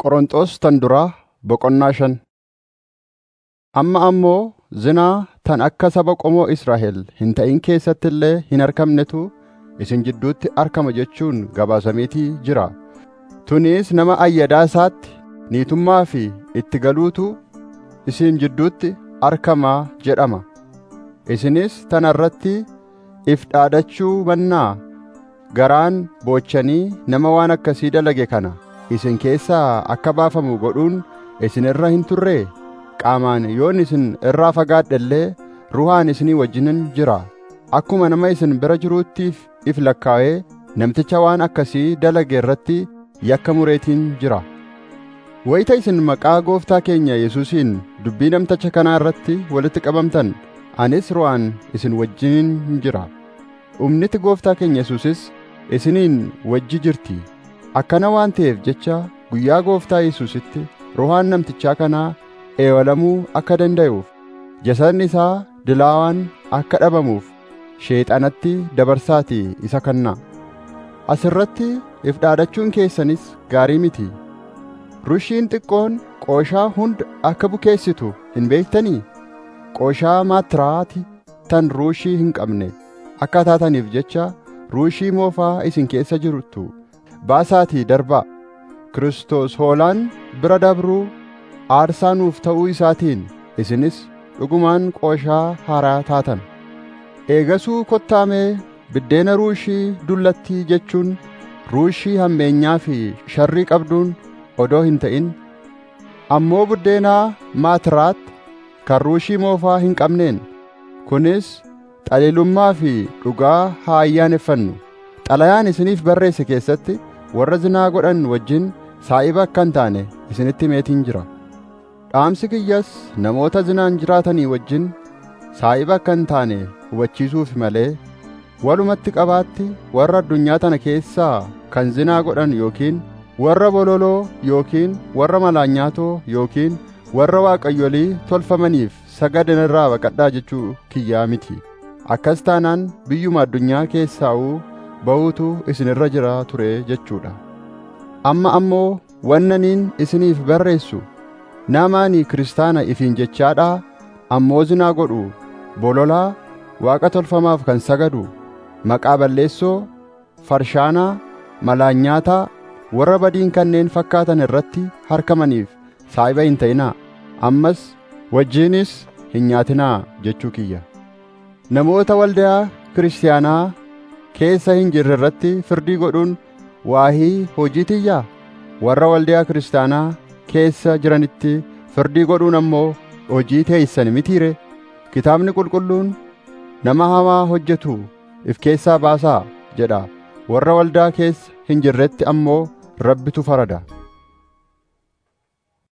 Qorontos tan duraa boqonnaa shan. Amma ammoo zinaa tan akka saba qomoo Israa'el hin ta'in keessatti illee hin argamnetu isin jidduutti argama jechuun gabaasamiitii jira. Tunis nama ayyadaa isaatti niitummaa fi itti galuutu isin jidduutti argamaa jedhama. Isinis tana irratti if dhaadachuu mannaa garaan boochanii nama waan akkasii dalage kana isin keessaa akka baafamu godhuun isin irra hin turree? Qaamaan yoon isin irraa fagaadhe illee ruhaan isinii wajjinin jira. Akkuma nama isin bira jiruuttiif if lakkaa'ee namticha waan akkasii dalage irratti yakka mureetiin jira. Wayita isin maqaa gooftaa keenya Yesuusiin dubbii namticha kanaa irratti walitti qabamtan anis ruhaan isin wajjinin jira. Humniti gooftaa keenya Yesuusis isiniin wajji jirti. Akkana waan ta'eef jecha guyyaa gooftaa Yesuusitti ruhaan namtichaa kanaa eewalamuu akka danda'uuf jasadni isaa dilaawaan akka dhabamuuf sheexanatti dabarsaatii isa kennaa. Asirratti if dhaadachuun keessanis gaarii miti. Rushiin xiqqoon qooshaa hunda akka bukeessitu hin beektanii? Qooshaa maatiraati tan ruushii hin qabne akka taataniif jecha ruushii moofaa isin keessa jirtu baasaatii darbaa. Kiristoos hoolaan bira dabruu aarsaa nuuf ta'uu isaatiin isinis dhugumaan qooshaa haaraa taatan. Eegasuu kottaamee biddeena ruushii dullattii jechuun ruushii hammeenyaa fi sharrii qabduun odoo hin ta'in ammoo buddeenaa maatiraat kan ruushii moofaa hin qabneen kunis xaliilummaa fi dhugaa haa ayyaaneffannu xalayaan isiniif barreesse keessatti warra zinaa godhan wajjin saa'iba akka hin taane isinitti meetiin jira dhaamsi kiyyas namoota zinaan jiraatanii wajjin saa'iba akka hin taane hubachiisuuf malee walumatti qabaatti warra addunyaa tana keessaa kan zinaa godhan yookiin warra bololoo yookiin warra malaanyaatoo yookiin warra waaqayyolii tolfamaniif sagadan irraa baqadhaa jechuu kiyyaa miti akkas taanaan biyyuma addunyaa keessaa'uu ba'uutu isin irra jira ture jechuudha amma ammoo wannaniin isiniif barreessu namaani kiristaana ifiin jechaadhaa ammoo zinaa godhu bololaa waaqa tolfamaaf kan sagadu maqaa balleessoo farshaanaa malaanyaataa warra badiin kanneen fakkaatan irratti harkamaniif saa'iba hin ta'inaa ammas wajjiinis hin nyaatinaa jechuu kiyya namoota waldaa kiristaanaa keessa hin jirre irratti firdii godhuun waahii hojii tiyyaa warra waldaa kiristaanaa keessa jiranitti firdii godhuun ammoo hojii teeysan mitiire kitaabni qulqulluun nama hamaa hojjetu if keessaa baasaa jedha warra waldaa keessa hin jirretti ammoo rabbitu farada